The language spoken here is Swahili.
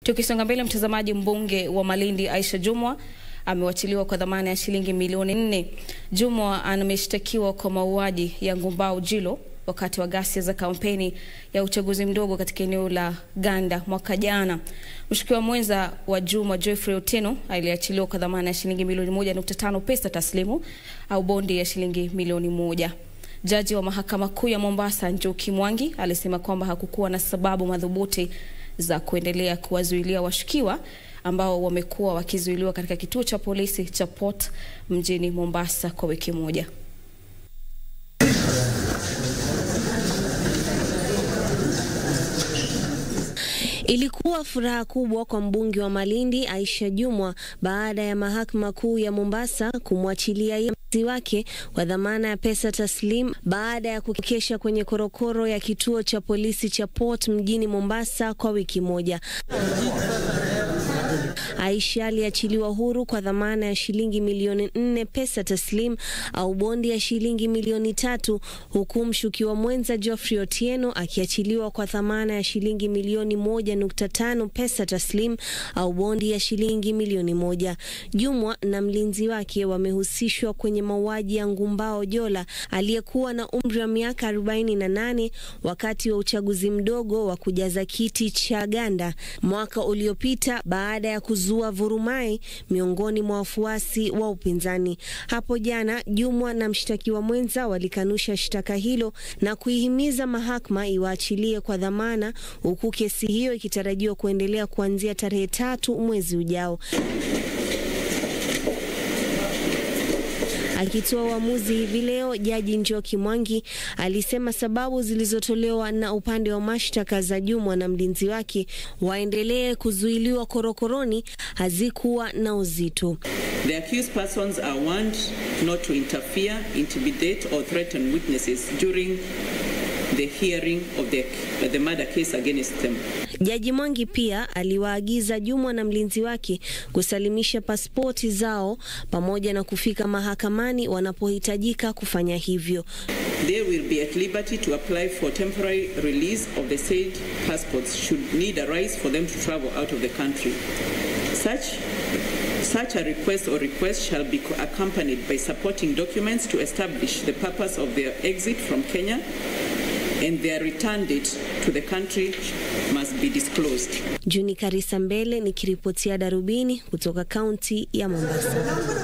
Tukisonga mbele, mtazamaji, mbunge wa Malindi Aisha Jumwa amewachiliwa kwa dhamana ya shilingi milioni nne. Jumwa ameshtakiwa kwa mauaji ya Ngumbao Jilo wakati wa ghasia za kampeni ya uchaguzi mdogo katika eneo la Ganda mwaka jana. Mshukiwa mwenza wa Jumwa Geoffrey Otieno aliachiliwa kwa dhamana ya shilingi milioni moja nukta tano pesa taslimu au bondi ya shilingi milioni moja. Jaji wa mahakama kuu ya Mombasa Njuki Mwangi alisema kwamba hakukuwa na sababu madhubuti za kuendelea kuwazuilia washukiwa ambao wamekuwa wakizuiliwa katika kituo cha polisi cha Port mjini Mombasa kwa wiki moja. Ilikuwa furaha kubwa kwa mbunge wa Malindi Aisha Jumwa baada ya mahakama kuu ya Mombasa kumwachilia yeye wake kwa dhamana ya pesa taslim baada ya kukesha kwenye korokoro ya kituo cha polisi cha Port mjini Mombasa kwa wiki moja. Aisha aliachiliwa huru kwa dhamana ya shilingi milioni nne pesa taslim au bondi ya shilingi milioni tatu huku mshukiwa mwenza Geoffrey Otieno akiachiliwa kwa dhamana ya shilingi milioni moja nukta tano pesa taslim au bondi ya shilingi milioni moja. Jumwa na mlinzi wake wamehusishwa kwenye mauaji ya Ngumbao Jola aliyekuwa na umri wa miaka 48 wakati wa uchaguzi mdogo wa kujaza kiti cha Ganda mwaka uliopita baada ya kuzua vurumai miongoni mwa wafuasi wa upinzani. Hapo jana, Jumwa na mshtakiwa mwenza walikanusha shtaka hilo na kuihimiza mahakama iwaachilie kwa dhamana, huku kesi hiyo ikitarajiwa kuendelea kuanzia tarehe tatu mwezi ujao. Akitoa uamuzi hivi leo, jaji Njoki Mwangi alisema sababu zilizotolewa na upande wa mashtaka za Jumwa na mlinzi wake waendelee kuzuiliwa korokoroni hazikuwa na uzito. The accused persons are warned not to interfere, intimidate or threaten witnesses during the hearing of the, the murder case against them. Jaji Mwangi pia aliwaagiza Jumwa na mlinzi wake kusalimisha pasipoti zao pamoja na kufika mahakamani wanapohitajika kufanya hivyo. They will be at liberty to apply for temporary release of the said passports should need arise for them to travel out of the country. Such Such a request or request shall be accompanied by supporting documents to establish the purpose of their exit from Kenya and their return date to the country must be disclosed. Juni Karisa Mbele nikiripotia Darubini kutoka kaunti ya Mombasa.